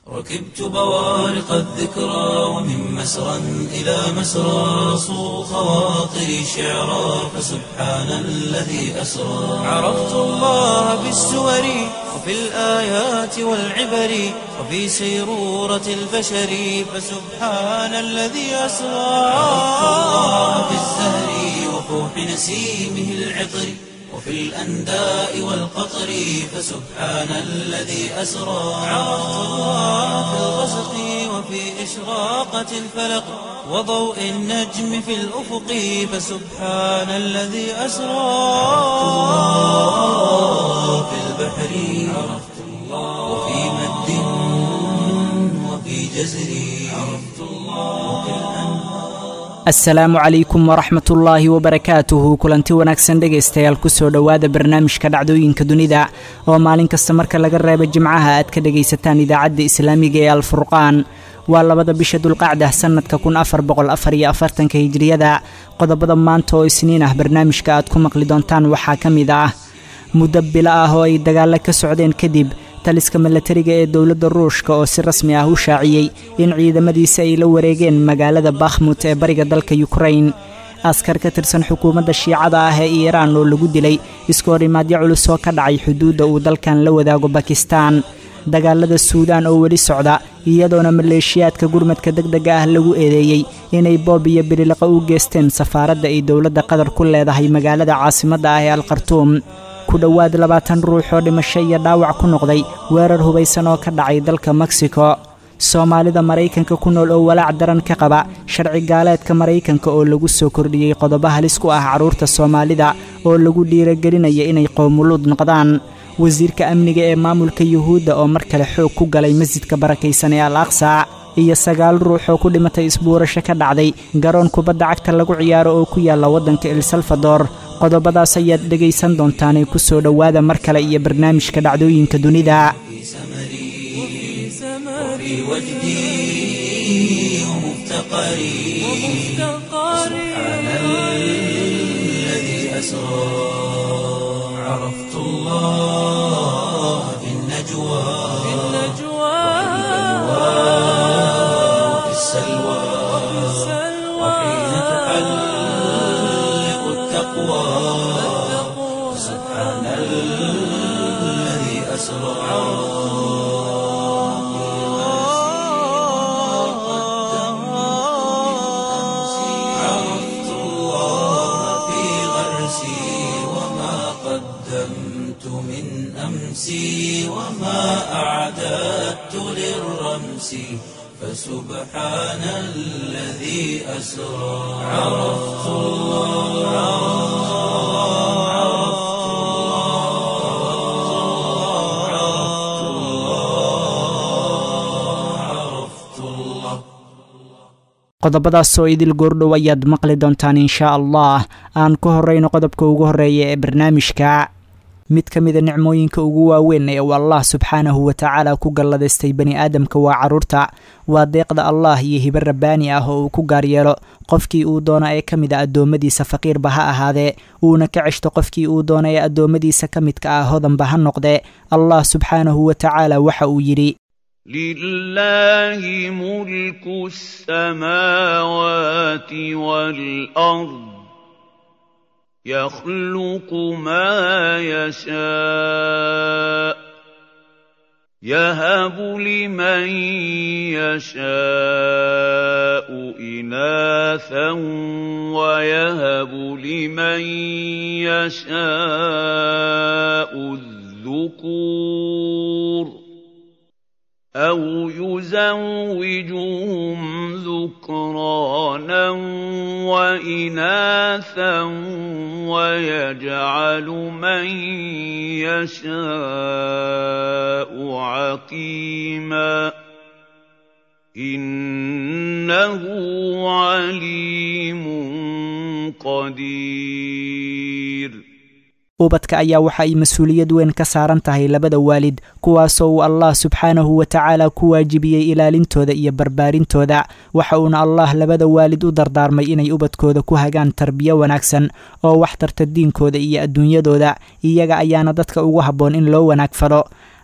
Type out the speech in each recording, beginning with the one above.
ركبت بوارق الذكرى ومن مسرى إلى مسرى صو خواطري شعرا فسبحان الذي أسرى عرفت الله بالسور وفي الآيات والعبر وفي سيرورة البشر فسبحان الذي أسرى عرفت الله بالزهر وفوح نسيمه العطر وفي الأنداء والقطر فسبحان الذي أسرى عرفت الله في الغسق وفي إشراقة الفلق وضوء النجم في الأفق فسبحان الذي أسرى في البحر عرفت الله وفي مد وفي جزر عرفت الله وفي الأنهار asalaamu calaykum waraxmat ullaahi wabarakaatuhu kulanti wanaagsan dhegaystayaal kusoo dhowaada barnaamijka dhacdooyinka dunida oo maalin kasta marka laga reebo jimcaha aad ka dhegaysataan idaacadda islaamiga ee alfurqaan waa labada bisha dulqacda sannadka kun afar boqol afar iyo afartanka hijiriyada qodobada maanta oo isniin ah barnaamijka aad ku maqli doontaan waxaa ka mid ah muddo bilo ah oo ay dagaalo ka socdeen kadib taliska milatariga ee dowladda ruushka oo si rasmi ah u shaaciyey in ciidamadiisa ay la wareegeen magaalada bakhmut ee bariga dalka yukrain askar ka tirsan xukuumadda shiicada ah ee iiraan oo lagu dilay iskoorimaadyo culus oo ka dhacay xuduudda uu dalkan la wadaago bakistaan dagaalada suudaan oo weli socda iyadoona maleeshiyaadka gurmadka deg dega ah lagu eedeeyey inay boob iyo bililiqo u geesteen safaaradda ay dowladda qatar ku leedahay magaalada caasimadda ah ee alkhartuum ku dhowaad labaatan ruux oo dhimasho iyo dhaawac ku noqday weerar hubaysan oo ka dhacay dalka meksiko soomaalida maraykanka ku nool oo walaac daran ka qaba sharci gaaleedka maraykanka oo lagu soo kordhiyey qodobo halis ku ah carruurta soomaalida oo lagu dhiiragelinaya inay qowmuluud noqdaan wasiirka amniga ee maamulka yuhuudda oo mar kale xoog ku galay masjidka barakaysan ee al aqsa iyo sagaal ruux oo ku dhimatay isbuurasho ka dhacday garoon kubadda cagta lagu ciyaaro oo ku yaalla waddanka el salvador qodobadaas ayaad dhegaysan doontaanay ku soo dhowaada mar kale iyo barnaamijka dhacdooyinka dunida وفي وجدي ومفتقري سبحان الذي أسرى عرفت الله في النجوى وفي السلوى وحين تحلق التقوى سبحان الذي أسرى عرفت الله في غرسي وما قدمت من أمسي وما أعددت للرمس فسبحان الذي أسرى عرفت الله عرفت الله عرفت الله qodobadaas oo idil goordhow ayaad maqli doontaan inshaa allah aan ku horrayno qodobka ugu horreeya ee barnaamijka mid ka mida nicmooyinka ugu waaweyn ee uu allah subxaanahu watacaala ku galladaystay bani aadamka waa carruurta waa deeqda allah iyo hibe rabbaani ah oo uu ku gaar yeelo qofkii uu doono ee ka mid a addoommadiisa faqiirba ha ahaadee uuna ka ceshto qofkii uu doono ee addoommadiisa ka midka ah hodanba ha noqdee allah subxaanahu watacaala waxa uu yidhi لله ملك السماوات والأرض يخلق ما يشاء يهب لمن يشاء إناثا ويهب لمن يشاء الذكور أو يزوجهم ذكرانا وإناثا ويجعل من يشاء عقيما إنه عليم قدير ubadka ayaa waxa ay mas-uuliyad weyn ka saaran tahay labada waalid kuwaasoo uu allah subxaanahu watacaala ku waajibiyey ilaalintooda iyo barbaarintooda waxa uuna allah labada waalid u dardaarmay inay ubadkooda ku hagaan tarbiyo wanaagsan oo wax tarta diinkooda iyo adduunyadooda iyaga ayaana dadka ugu habboon in loo wanaag falo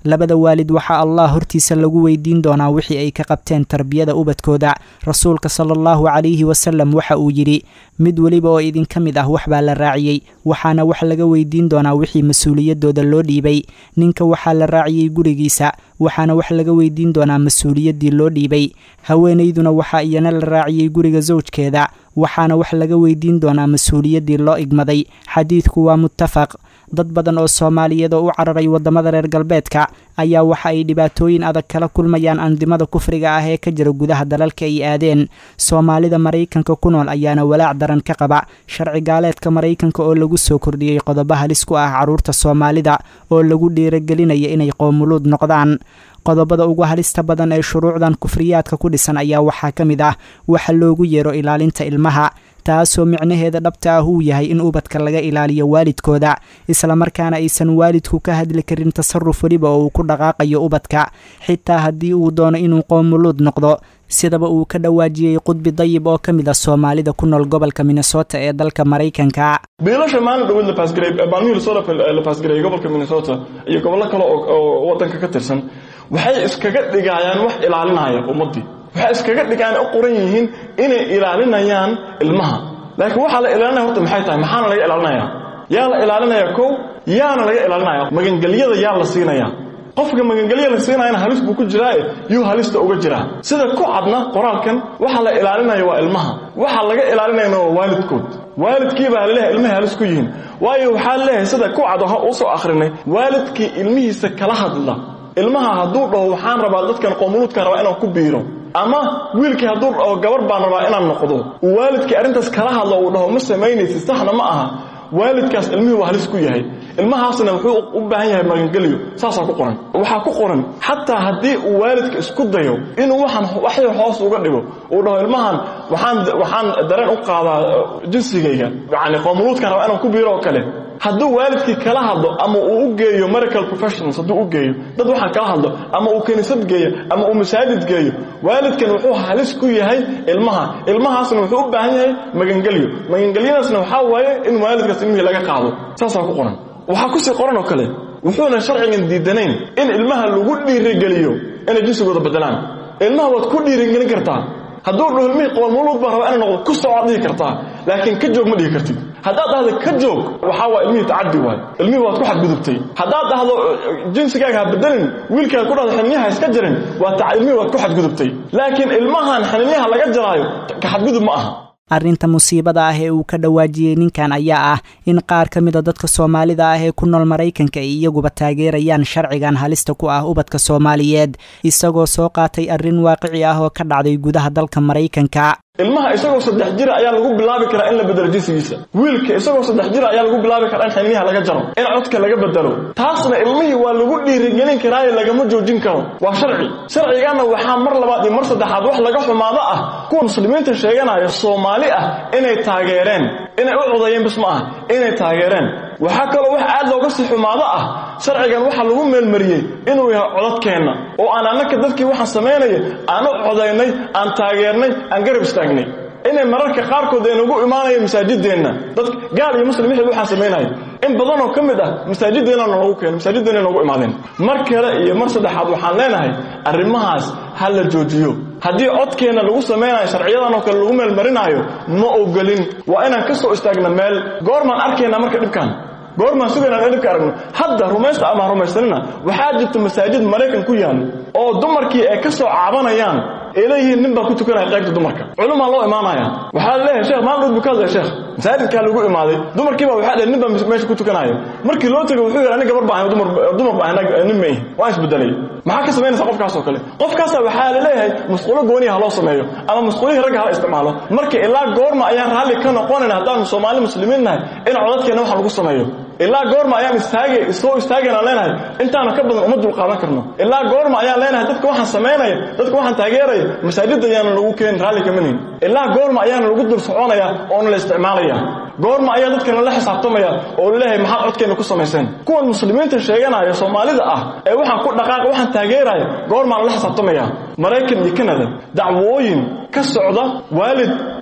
labada waalid waxaa allah hortiisa lagu weydiin doonaa wixii ay ka qabteen tarbiyada ubadkooda rasuulka sala allahu calayhi wasalam waxa uu yidhi mid weliba oo idinka mid ah wax baa la raaciyey waxaana wax laga weydiin doonaa wixii mas-uuliyadooda loo dhiibay ninka waxaa la raaciyey gurigiisa waxaana wax laga weydiin doonaa mas-uuliyaddii loo dhiibay haweenayduna waxaa iyana la raaciyey guriga sawjkeeda waxaana wax laga weydiin doonaa mas-uuliyaddii loo igmaday xadiidku waa muttafaq dad badan oo soomaaliyeed oo u cararay waddamada reer galbeedka ayaa waxa ay dhibaatooyin adag kala kulmayaan andimada kufriga ah ee ka jira gudaha dalalka ay aadeen soomaalida maraykanka ku nool ayaana walaac daran ka qaba sharci gaaleedka maraykanka oo lagu soo kordhiyey qodobo halis ku ah carruurta soomaalida oo lagu dhiiragelinaya inay qoomuluud noqdaan qodobada ugu halista badan ee shuruucdan kufriyaadka ku dhisan ayaa waxaa ka mid ah waxa loogu yeero ilaalinta ilmaha taasoo micnaheeda dhabta ah uu yahay in ubadka laga ilaaliyo waalidkooda islamarkaana aysan waalidku ka hadli karin tasaruf weliba oo uu ku dhaqaaqayo ubadka xitaa haddii uu doono inuu qoomuluud noqdo sidaba uu ka dhawaajiyey qudbi dayib oo ka mid ah soomaalida ku nool gobolka minnesota ee dalka maraykanka biilasha maalin dhaweyd la baasgareey maalmihii lasoo la baasgareeyey gobolka minnesota iyo gobollo kale oo waddanka ka tirsan waxay iskaga dhigayaan wax ilaalinaya ummaddii waxay iskaga dhigaan u qoran yihiin inay ilaalinayaan ilmaha laakiin waxaa la ilaalinaya horta maxay tahay maxaana laga ilaalinaya yaa la ilaalinaya kow yaana laga ilaalinaya magangelyada yaa la siinaya qofka magangelya la siinayana halis buu ku jiraae yuu halista uga jiraa sida ku cadna qoraalkan waxa la ilaalinaya waa ilmaha waxa laga ilaalinayana waa waalidkood waalidkii baa laleeyahay ilmahay halis ku yihiin waayo waxaa leeyahay sida ku cad oo usoo akhrinay waalidkii ilmihiisa kala hadla ilmaha hadduu dhaho waxaan rabaa dadkan qoomuluudkaan rabaa inaan ku biiro ama wiilkii hadduu dhaho gabar baan rabaa inaan noqdo uu waalidkii arrintaas kala hadlo uu dhaho ma samaynaysid saxna ma aha waalidkaas ilmihii waa halis ku yahay ilmahaasna wuxuu u baahan yahay magangelyo saasaa ku qoran waxaa ku qoran xataa haddii uu waalidka isku dayo inuu waxaan waxyar hoos uga dhigo uu dhaho ilmahan waxaan waxaan dareen u qaadaa jinsigayga yacni qoomuluudkaan rabaa inaan ku biiro oo kale hadduu waalidkii kala hadlo ama uu u geeyo medical professionals hadduu u geeyo dad waxaan kala hadlo ama uu kiniisad geeyo ama uu masaajid geeyo waalidkan wuxuu halis ku yahay ilmaha ilmahaasna wuxuu u baahan yahay magangelyo magangelyadaasna waxaa waaye in waalidkaas ilmihii laga qaado saasaa ku qoran waxaa kusii qoran oo kale wuxuuna sharcigan diidanayn in ilmaha lagu dhiirigeliyo inay jinsigooda bedelaan ilmaha waad ku dhiirigelin kartaa hadduu dhaho ilmihii qoomuluud baan rabaa inay noqdo ku socoad dhihi kartaa laakiin ka joog ma dhihi kartid haddaad dhahdo ka joog waxaa waa ilmihii tacadi waay ilmihii waad ku xadgudubtay haddaad dhahdo jinsigaaga ha bedelin wiilkaaga ku dhahdo xinniyaha iska jarin waa ilmihii waad ku xadgudubtay laakiin ilmahan xinniyaha laga jaraayo ka xadgudub ma aha arrinta musiibada ah ee uu ka dhawaajiyey ninkan ayaa ah in qaar ka mida dadka soomaalida ah ee ku nool maraykanka ay iyaguba taageerayaan sharcigan halista ku ah ubadka soomaaliyeed isagoo soo qaatay arrin waaqici ah oo ka dhacday gudaha dalka maraykanka ilmaha isagoo saddex jira ayaa lagu bilaabi karaa in la bedelo jinsigiisa wiilka isagoo saddex jira ayaa lagu bilaabi karaa in xiniyaha laga jaro in codka laga bedelo taasna ilmihii waa lagu dhiirigelin karaaye lagama joojin karo waa sharci sharciganna waxaa mar labaad iyo mar saddexaad wax laga xumaado ah kuwa muslimiinta sheeganaya soomaali ah inay taageereen inay u codayeen bis ma ah inay taageereen waxaa kaloo wax aad looga sii xumaado ah sharcigan waxaa lagu meelmariyey inuu yahay codadkeenna oo aan annaka dadkii waxaan samaynaya aan u codaynay aan taageernay aan garab istaagnay inay mararka qaarkood ay nagu imaanaya masaajideenna dad gaal iyo muslim wixii waxaan samaynaya in badanoo ka mid ah masaajideenna noogu keeno masaajideenna noogu imaadeen mar kale iyo mar saddexaad waxaan leenahay arrimahaas ha la joojiyo haddii codkeenna lagu samaynayo sharciyadan oo kale lagu meelmarinaayo ma ogolin waa inaan ka soo istaagna meel goormaan arkaynaa marka dhibkaan goormaan sugaynaan dhibka aragno hadda rumaysta ama rumaysanina waxaa jirta masaajid maraykan ku yaal oo dumarkii ay ka soo caabanayaan ay leeyihiin nin baa ku tukanaya qaybta dumarka culumaa loo imaanaya waxaa leeyahay sheekh maalin dhood buu ka hadlaya sheekh masaajidkaa lagu imaaday dumarkii baa waxaa dheh nin baa meesha ku tukanaya markii loo tegay wuxuu yidhi aniga gabar baa ahay dumar dumar baa ahay nin ma ihi waa isbedelay maxaa ka samaynaysa qofkaas oo kale qofkaasa waxaa la leeyahay masquulo gooniya ha loo sameeyo ama masquulihii ragga hala isticmaalo marka ilaa goorma ayaan raalli ka noqonayna haddaanu soomaali muslimiin nahay in codadkeenna wax lagu sameeyo ilaa goorma ayaan istaagay soo istaagayna leenahay intaana ka badan uma dulqaadan karno ilaa goorma ayaan leenahay dadka waxaan samaynaya dadka waxaan taageeraya masaajidda ayaana lagu keenin raalli kama nihin ilaa goorma ayaana lagu dul soconaya oona la isticmaalaya goorma ayaa dadkana la xisaabtamaya oo laleeyahay maxaad codkeenna ku samayseen kuwan muslimiinta sheeganaya soomaalida ah ee waxaan ku dhaqaaqa waxaan taageeraya goormaa lala xisaabtamaya maraykan iyo kanada dacwooyin ka socda waalid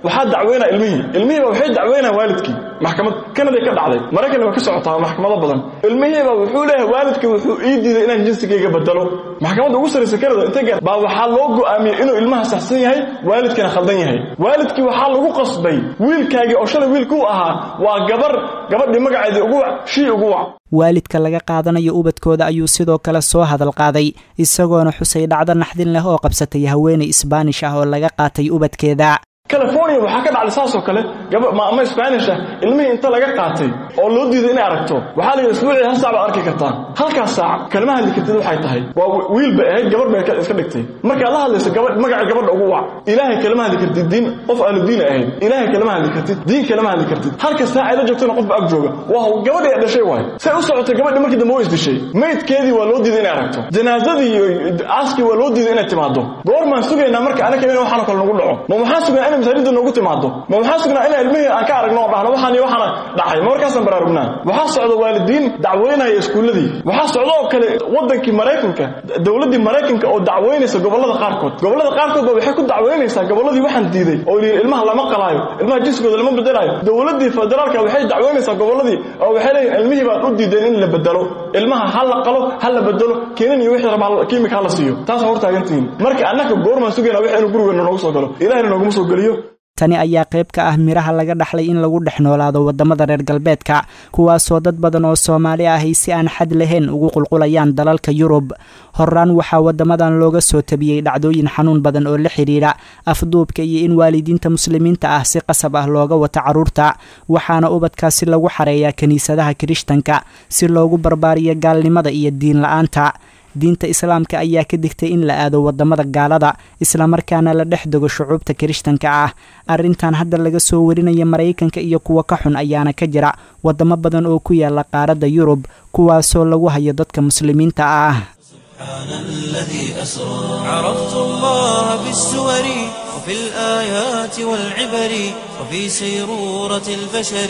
waxaa dacweynaya ilmihii ilmihiiba waxay dacweynaya waalidkii maxkamad kanaday ka dhacday maraykanna waa ka socotaa maxkamado badan ilmihiiba wuxuu leeyahay waalidkii wuxuu ii diiday inaan jinsigayga bedelo maxkamadda ugu sarraysa kanada intay gaar baa waxaa loo go'aamiyey inuu ilmaha saxsan yahay waalidkina khaldan yahay waalidkii waxaa lagu qasbay wiilkaagii oo shalay wiilkuu ahaa waa gabar gabadhii magaceedii ugu wac shii ugu wac waalidka laga qaadanayo ubadkooda ayuu sidoo kale soo hadal qaaday isagoona xusay dhacdo naxdin leh oo qabsatay haweenay isbaanish ah oo laga qaatay ubadkeeda california waxaa ka dhacday saasoo kale ama spanish ah ilmihii inta laga qaatay oo loo diiday inay aragto waxaa la yidhi isbuucii hal saac baad arki kartaa halkaas saac kalma hadli kartid waxay tahay waa wiil bay ahayd gabar bay iska dhigtay markaad la hadlayso gabadh magaca gabadha ugu wac ilaahay kalama hadli kartid diin qof ahlu diin ahayd ilaahay kalama hadli kartid diin kalama hadli kartid halka saac ay la joogtana qofba ag jooga waa gabadhii ay dhashay waay say u socotay gabadhii markii dambe way isdishay maydkeedii waa loo diiday inay aragto janaazadii iyo aaskii waa loo diiday inay timaado goormaan sugaynaa marka anaka in waxaana kale nagu dhaco ma waxaan sugnaa inay masaajidda noogu timaado ma waxaan sugnaa inay ilmihii aan ka aragno oo dhahno waxaan iyo waxaana dhacay ma markaasaan baraarugnaa waxaa socda waalidiin dacweynaya iskuulladii waxaa socda oo kale waddankii maraykanka dowladdii maraykanka oo dacweynaysa gobollada qaarkood gobollada qaarkood ba waxay ku dacweynaysaa gobolladii waxaan diiday oo yidhi ilmaha lama qalaayo ilmaha jinsigooda lama bedelaayo dowladdii federaalka waxay dacweynaysaa gobolladii oo waxay leeyihin ilmihii baad u diideen in la bedelo ilmaha ha la qalo ha la bedelo keenan iyo wixii rabaa kiimika ha la siiyo taasaan hortaagantihiin marka annaka goormaan sugayna wix inuu gurigeenna noogu soo galo ilahina nooguma soo geliyo tani ayaa qayb ka ah miraha laga dhaxlay in lagu dhex noolaado waddamada reer galbeedka kuwaasoo dad badan oo soomaali ahay si aan xad lahayn ugu qulqulayaan dalalka yurub horaan waxaa waddamadan looga soo tabiyey dhacdooyin xanuun badan oo la xidhiidha afduubka iyo in waalidiinta muslimiinta ah si qasab ah looga wato carruurta waxaana ubadkaasi lagu xareeyaa kiniisadaha kirishtanka si loogu barbaariyo gaalnimada iyo diin la-aanta diinta islaamka ayaa ka digtay in la aado waddamada gaalada islamarkaana la dhex dego shucuubta kirishtanka ah arrintan hadda laga soo warinaya maraykanka iyo kuwa ka xun ayaana ka jira waddamo badan oo ku yaala qaaradda yurub kuwaasoo lagu hayo dadka muslimiinta ah سبحان الذي أسرى عرفت الله بالسور وفي الآيات والعبر وفي سيرورة البشر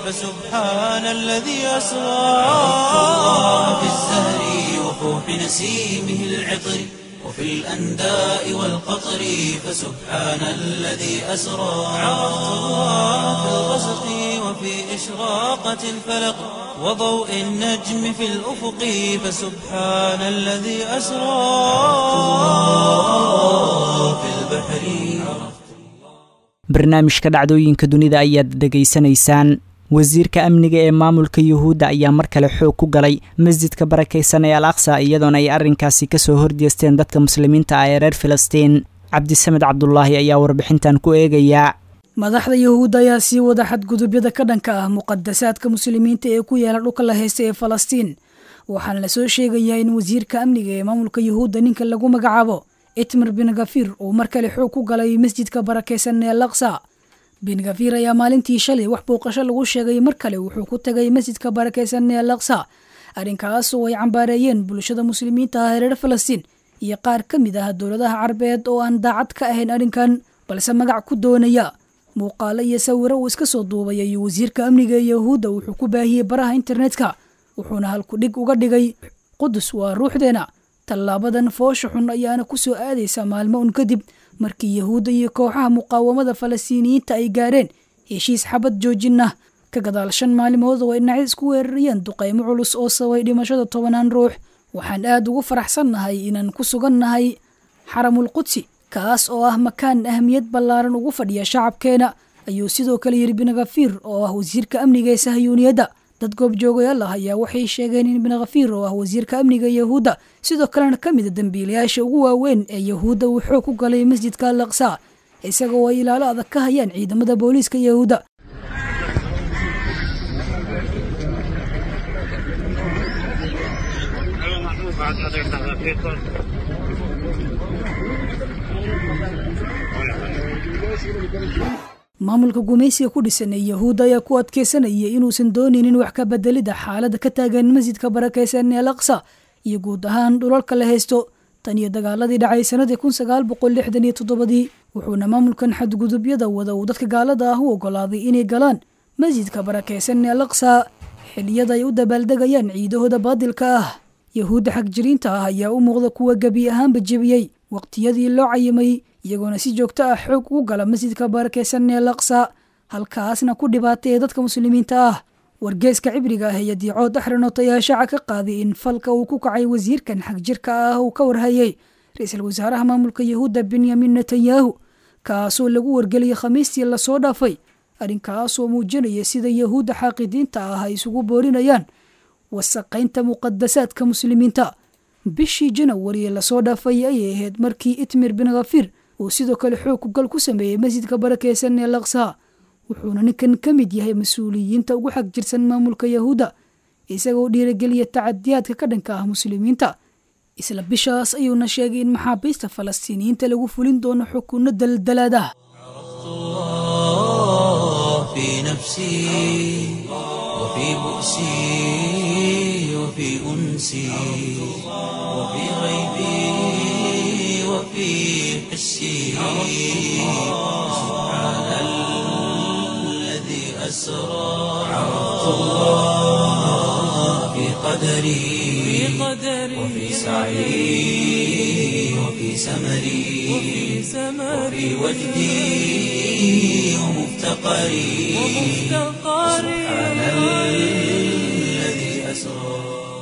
فسبحان الذي أسرى عرفت الله بالزهر وفوح نسيمه العطر وفي الأنداء والقطر فسبحان الذي أسرى عرفت الله في الغسق وفي إشراقة الفلق وضوء النجم في الأفق فسبحان الذي أسرى في البحر barnaamijka dhacdooyinka dunida ayaad dhegaysanaysaan wasiirka amniga ee maamulka yuhuudda ayaa mar kale xoog ku galay masjidka barakaysan ee al aqsa iyadoona ay arrinkaasi kasoo horjeesteen dadka muslimiinta ah ee reer filistiin cabdisamed cabdulaahi ayaa warbixintan ku eegayaa madaxda yuhuudda ayaa sii wada xadgudubyada ka dhanka ah muqadasaadka muslimiinta ee ku yaala dhulka la haysta ee falastiin waxaana lasoo sheegayaa in wasiirka amniga ee maamulka yuhuudda ninka lagu magacaabo itmar bin gafir uu mar kale xoog ku galay masjidka barakaysan ee laksa bin gafir ayaa maalintii shalay wax booqasho lagu sheegay mar kale wuxuu ku tagay masjidka barakaysan ee laksa arrinkaas oo ay cambaareeyeen bulshada muslimiinta ah ee reer falastiin iyo qaar ka mid ah dowladaha carabeed oo aan daacad ka ahayn arrinkan balse magac ku doonaya muuqaalo iyo sawiro uu iska soo duubay ayuu wasiirka amniga ee yahuudda wuxuu ku baahiyey baraha internetka wuxuuna halku dhig uga dhigay qudus waa ruuxdeena tallaabadan foosha xun ayaana ku soo aadaysa maalmo un kadib markii yahuudda iyo kooxaha muqaawamada falastiiniyiinta ay gaareen heshiis xabad joojin ah ka gadaal shan maalimood oo ay dhinacyad isku weerarayeen duqaymo culus oo sabay dhimashada tobanaan ruux waxaan aad ugu faraxsannahay inaan ku sugannahay xaramul qudsi kaas oo ah makaan ahmiyad ballaaran ugu fadhiya shacabkeena ayuu sidoo kale yidhi binkafiir oo ah wasiirka amniga ee sahyuuniyadda dad goobjoogayaal ah ayaa waxay sheegeen in binkafiir oo ah wasiirka amniga yahuudda sidoo kalena ka mida dembiilayaasha ugu waaweyn ee yahuudda uu xoog ku galay masjidka al aqsa isaga oo ay ilaalo adag ka hayaan ciidamada booliiska yahuudda maamulka gumaysiga ku dhisan ee yahuudda ayaa ku adkeysanaya inuusan doonaynin wax ka bedelida xaaladda ka taagan masjidka barakaysan ee al aqsa iyo guud ahaan dhulalka la haysto tan iyo dagaaladii dhacay sanadii kun sagaal boqol lixdan iyo toddobadii wuxuuna maamulkan xadgudubyada wada uu dadka gaalada ah u ogolaaday inay galaan masjidka barakaysan ee al aqsa xiliyada ay u dabaaldegayaan ciidahooda baadilka ah yahuudda xagjiriinta ah ayaa u muuqda kuwa gebi ahaanba jebiyey waqtiyadii loo cayimay iyagoona si joogto ah xoog ugu gala masjidka barakeysan ee laqsa halkaasna ku dhibaateeya dadka muslimiinta ah wargeeska cibriga ah iyo diicood axranoot ayaa shaaca ka qaaday in falka uu ku kacay wasiirkan xag jirka ah uu ka warhayay ra-iisul wasaaraha maamulka yahuudda benyamin netanyahu kaasoo lagu wargeliyey khamiistii lasoo dhaafay arrinkaasoo muujinaya sida yahuudda xaaqidiinta ah ay isugu boorinayaan wasaqaynta muqadasaadka muslimiinta bishii janawari ee lasoo dhaafay ayay ahayd markii itmir bin khafir uu sidoo kale xoog kugal ku sameeyey masjidka barakeysan ee laqsa wuxuuna ninkan ka mid yahay mas-uuliyiinta ugu xag jirsan maamulka yahuudda isagoo dhiirageliya tacadiyaadka ka dhanka ah muslimiinta isla bishaas ayuuna sheegay in maxaabiista falastiiniyiinta lagu fulin doono xukunno daldalaadaha في نفسي وفي بؤسي وفي أنسي وفي غيبي وفي حسي سبحان الذي أسرى عرفت الله في قدري وفي سعي وفي سمري وفي وجدي ومفتقري سبحان الذي أسرى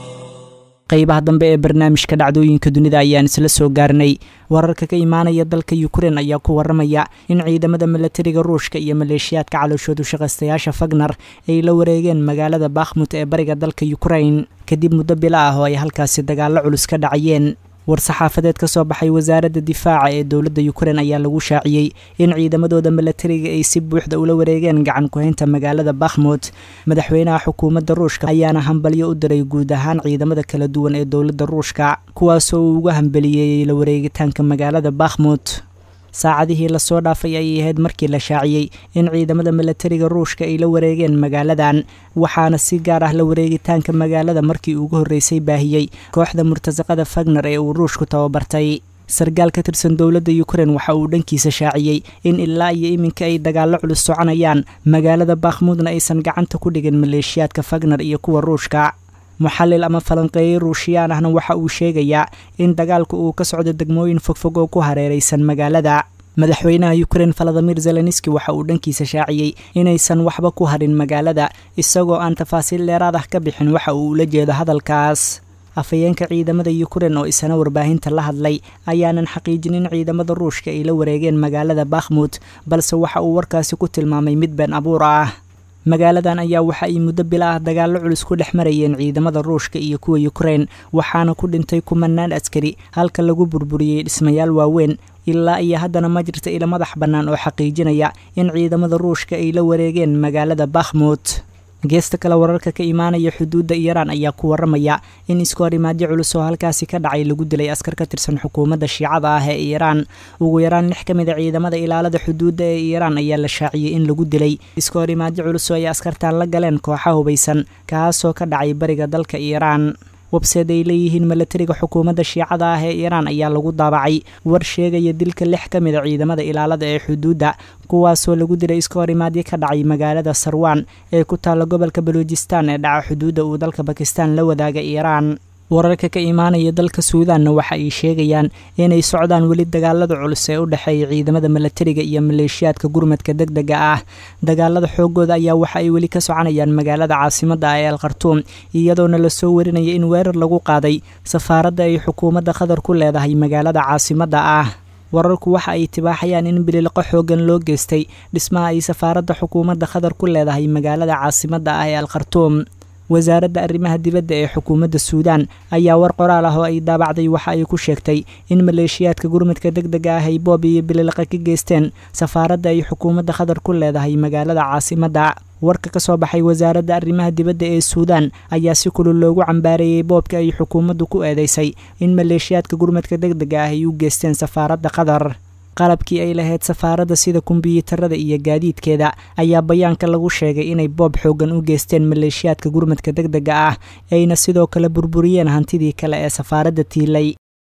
qaybaha dambe ee barnaamijka dhacdooyinka dunida ayaan isla soo gaarnay wararka ka imaanaya dalka ukrein ayaa ku waramaya in ciidamada milatariga ruushka iyo maleeshiyaadka calooshoodu shaqaystayaasha fagner ay la wareegeen magaalada bakhmut ee bariga dalka ukrein kadib muddo bilo ah oo ay halkaasi dagaallo culus ka dhacayeen war-saxaafadeed ka soo baxay wasaaradda difaaca ee dowladda ukrein ayaa lagu shaaciyey in ciidamadooda milatariga ay si buuxda ula wareegeen gacan ku-haynta magaalada bakhmut madaxweynaha xukuumadda ruushka ayaana hambalyo u diray guud ahaan ciidamada kala duwan ee dowladda ruushka kuwaasoo uu uga hambeliyeeyey la wareegitaanka magaalada bakhmut saacadihii lasoo dhaafay ayay ahayd markii la shaaciyey in ciidamada milatariga ruushka ay la wareegeen magaaladan waxaana si gaar ah la wareegitaanka magaalada markii ugu horreysay baahiyey kooxda murtasaqada fagner ee uu ruushku tababartay sargaal ka tirsan dowladda ukrein waxa uu dhankiisa shaaciyey in ilaa iyo iminka ay dagaallo culus soconayaan magaalada bakhmuudna aysan gacanta ku dhigin maleeshiyaadka fagner iyo kuwa ruushka muxallil ama falanqeeyey ruushiyaan ahna waxa uu sheegayaa in dagaalku uu ka socdo degmooyin fogfog oo ku hareeraysan magaalada madaxweynaha ukrein valadimir zelenski waxa uu dhankiisa shaaciyey inaysan waxba ku harin magaalada isagoo aan tafaasiil dheeraad ah ka bixin waxa uu ula jeedo hadalkaas afhayeenka ciidamada ukrein oo isana warbaahinta la hadlay ayaanan xaqiijin in ciidamada ruushka ay la wareegeen magaalada bakhmut balse waxa uu warkaasi ku tilmaamay mid been abuur ah magaaladan ayaa waxa ay muddo bila ah dagaallo culus ku dhex marayeen ciidamada ruushka iyo kuwa ukrein waxaana ku dhintay kumanaan askari halka lagu burburiyey dhismayaal waaweyn ilaa iyo haddana ma jirta ila madax bannaan oo xaqiijinaya in ciidamada ruushka ay la wareegeen magaalada bakhmut geesta kale wararka ka imaanaya xuduudda iiraan ayaa ku waramaya in isku horimaadyo culus oo halkaasi ka dhacay lagu dilay askar ka tirsan xukuumadda shiicada ah ee iiraan ugu yaraan lix ka mid a ciidamada ilaalada xuduudda ee iiraan ayaa la shaaciyey in lagu dilay isku horimaadyo culus oo ay askartaan la galeen kooxa hubaysan kaasoo ka dhacay bariga dalka iiraan webseed ay leeyihiin milatariga xukuumadda shiicada ah ee iiraan ayaa lagu daabacay war sheegaya dilka lix ka mid a ciidamada ilaalada ee xuduudda kuwaasoo lagu dilay iska horimaadyo ka dhacay magaalada sarwaan ee ku taalla gobolka baluujistaan ee dhaca xuduudda uu dalka bakistaan la wadaaga iiraan wararka ka imaanaya dalka suudaanna waxa ay sheegayaan inay socdaan weli dagaalada culus ee u dhexeeya ciidamada milatariga iyo maleeshiyaadka gurmadka deg dega ah dagaalada xoogooda ayaa waxa ay weli ka soconayaan magaalada caasimadda ah ee al khartuum iyadoona lasoo warinaya in weerar lagu qaaday safaaradda ay xukuumadda qatar ku leedahay magaalada caasimadda ah wararku waxa ay tibaaxayaan in bilileqo xoogan loo geystay dhismaha ay safaaradda xukuumadda qatar ku leedahay magaalada caasimadda ah ee al khartuum wasaaradda arrimaha dibadda ee xukuumadda suudaan ayaa war qoraal ah oo ay daabacday waxa ay ku sheegtay in maleeshiyaadka gurmadka deg dega ah ay boob iyo bilileqa ka geysteen safaaradda ay xukuumadda qatar ku leedahay magaalada caasimadda warka ka soo baxay wasaaradda arrimaha dibadda ee suudaan ayaa si kulul loogu cambaareeyey boobka ay xukuumaddu ku eedeysay in maleeshiyaadka gurmadka deg dega ah ay u geysteen safaaradda qatar qalabkii ay lahayd safaaradda sida kumbiyuutarada iyo gaadiidkeeda ayaa bayaanka lagu sheegay inay boob xoogan u geysteen maleeshiyaadka gurmadka deg dega ah ayna sidoo kale burburiyeen hantidii kale ee safaaradda tiilay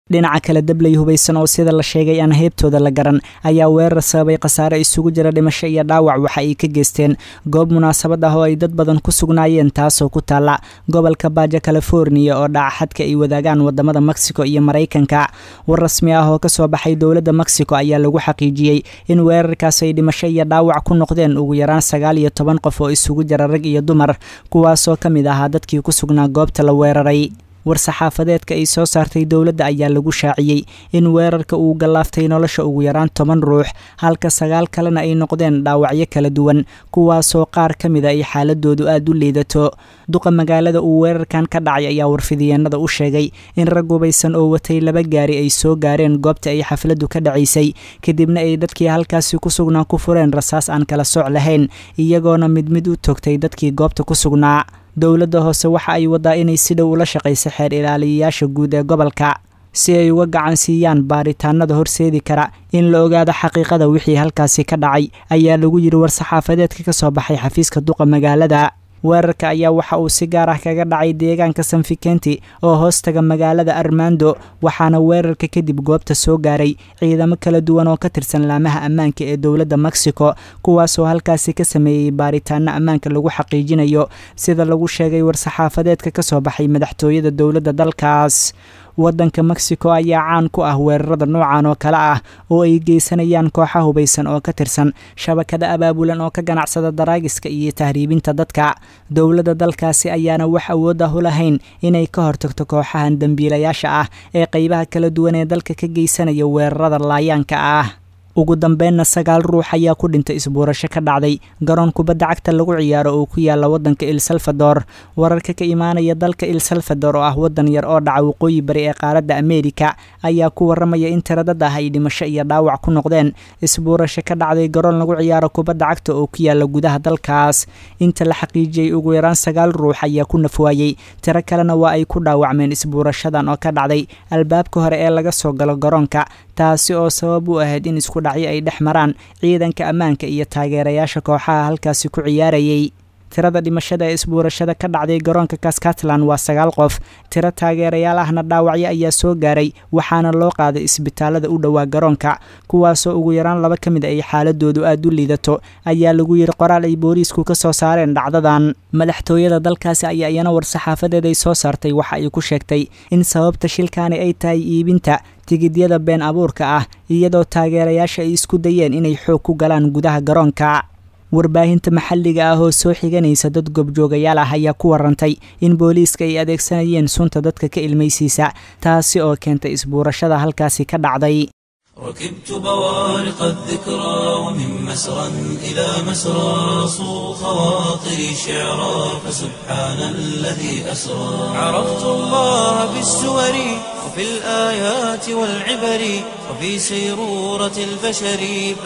dhinaca kale dabley hubaysan oo sida la sheegay aan heybtooda la garan ayaa weerar sababay khasaare isugu jira dhimasho iyo dhaawac waxa ay ka geysteen goob munaasabad ah oo ay dad badan ku sugnaayeen taasoo ku taalla gobolka baaja californiya oo dhaca xadka ay wadaagaan wadamada mexico iyo maraykanka war rasmi ah oo kasoo baxay dowladda mexico ayaa lagu xaqiijiyey in weerarkaas ay dhimasho iyo dhaawac ku noqdeen ugu yaraan sagaal iyo toban qof oo isugu jira rag iyo dumar kuwaasoo ka mid ahaa dadkii ku sugnaa goobta la weeraray war-saxaafadeedka ay soo saartay dowladda ayaa lagu shaaciyey in weerarka uu gallaaftay nolosha ugu yaraan toban ruux halka sagaal kalena ay noqdeen dhaawacyo kala duwan kuwaasoo qaar ka mida ay xaaladoodu aada u liidato duqa magaalada uu weerarkan ka dhacay ayaa warfidiyeenada u sheegay in rag hubaysan oo watay laba gaari ay soo gaareen goobta ay xafladdu ka dhacaysay kadibna ay dadkii halkaasi ku sugnaa ku fureen rasaas aan kala soc lahayn iyagoona mid mid u togtay dadkii goobta ku sugnaa dowladda hoose waxa ay wadaa inay si dhow ula shaqayso xeer ilaaliyayaasha guud ee gobolka si ay uga gacan siiyaan baaritaanada horseedi kara in la ogaado xaqiiqada wixii halkaasi ka dhacay ayaa lagu yidhi war-saxaafadeedka ka soo baxay xafiiska duqa magaalada weerarka ayaa waxa uu si gaar ah kaga dhacay deegaanka sanfikenti oo hoostaga magaalada armando waxaana weerarka kadib goobta soo gaaray ciidamo kala duwan oo ka tirsan laamaha ammaanka ee dowladda mexico kuwaasoo halkaasi ka sameeyey baaritaano ammaanka lagu xaqiijinayo sida lagu sheegay war-saxaafadeedka ka soo baxay madaxtooyada dowladda dalkaas waddanka mexico ayaa caan ku ah weerarada noocan oo kale ah oo ay geysanayaan kooxa hubaysan oo ka tirsan shabakada abaabulan oo ka ganacsada daraagiska iyo tahriibinta dadka dowladda dalkaasi ayaana wax awood ah u lahayn inay ka hortagto kooxahan dembiilayaasha ah ee qeybaha kala duwan ee dalka ka geysanaya weerarada laayaanka ah ugu dambeynna sagaal ruux ayaa ku dhintay isbuurasho ka dhacday garoon kubadda cagta lagu ciyaaro oo ku yaala waddanka el salvador wararka ka imaanaya dalka el salvador oo ah waddan yar oo dhaca waqooyi bari ee qaaradda ameerika ayaa ku waramaya in tiradad ah ay dhimasho iyo dhaawac ku noqdeen isbuurasho ka dhacday garoon lagu ciyaaro kubadda cagta oo ku yaala gudaha dalkaas inta la xaqiijiyey ugu yaraan sagaal ruux ayaa ku nafwaayey tiro kalena waa ay ku dhaawacmeen isbuurashadan oo ka dhacday albaabka hore ee laga soo galo garoonka taasi oo sabab u ahayd in isku dhacyo ay dhex maraan ciidanka ammaanka iyo taageerayaasha kooxaha halkaasi ku ciyaarayay tirada dhimashada ee isbuurashada ka dhacday garoonka kaskatlan waa sagaal qof tiro taageerayaal ahna dhaawacyo ayaa soo gaaray waxaana loo qaaday isbitaalada u dhowaa garoonka kuwaasoo ugu yaraan laba ka mid ay xaaladoodu aada u liidato ayaa lagu yidhi qoraal ay booliisku ka soo saareen dhacdadan madaxtooyada dalkaasi ayaa iyana war-saxaafadeed ay soo saartay waxa ay ku sheegtay in sababta shilkaani ay tahay iibinta tigidyada been abuurka ah iyadoo taageerayaasha ay isku dayeen inay xoog ku galaan gudaha garoonka warbaahinta maxalliga ah oo soo xiganaysa dad gobjoogayaal ah ayaa ku warantay in booliiska ay adeegsanayeen sunta dadka ka ilmaysiisa taasi oo keentay isbuurashada halkaasi ka dhacday ركبت بوارق الذكرى ومن مسرى إلى مسرى صو خواطري شعرا فسبحان الذي أسرى عرفت الله بالسور وفي الآيات والعبر وفي سيرورة البشر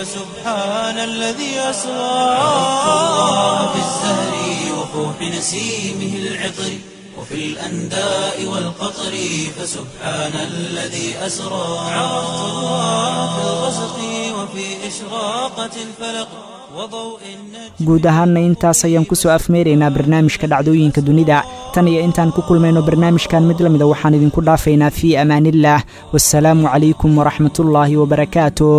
فسبحان الذي أسرى عرفت الله بالزهر وفوح نسيمه العطر وفي الأنداء والقطر فسبحان الذي أسرى عرفت الله في الغسق وفي إشراقة الفلق وضوء النجم guud ahaanna intaas ayaan kusoo afmeeraynaa barnaamijka dhacdooyinka dunida tan iyo intaan ku kulmayno barnaamijkan mid la mida waxaan idinku dhaafaynaa fii amaaniillaah wasalaamu calaykum waraxmatullaahi wabarakaatuh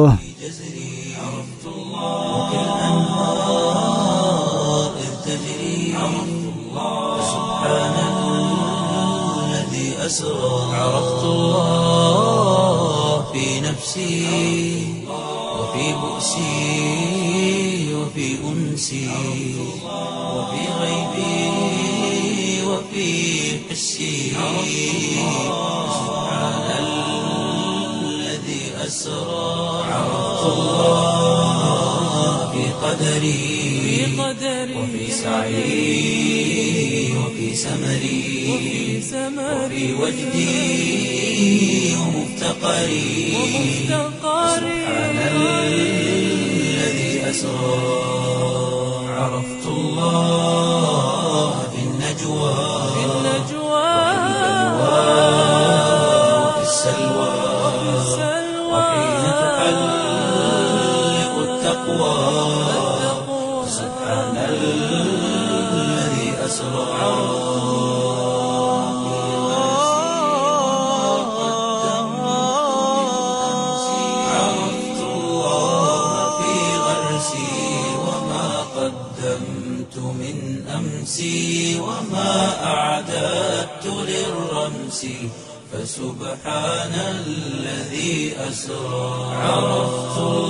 الأنهار إذ تجري فسبحان الذي أسرى عرفت الله في نفسي وفي بؤسي وفي أنسي وفي غيبي وفي حسي سبحان الذي أسرى عرفت الله في قدري وفي سعي وفي سمري وفي وجدي ومفتقري سبحان الذي أسرى عرفت الله في النجوى وفي السلوى وحين تحلق التقوى سبحان الذي أسرى أمسي وما أعددت للرمس فسبحان الذي أسرى عرفت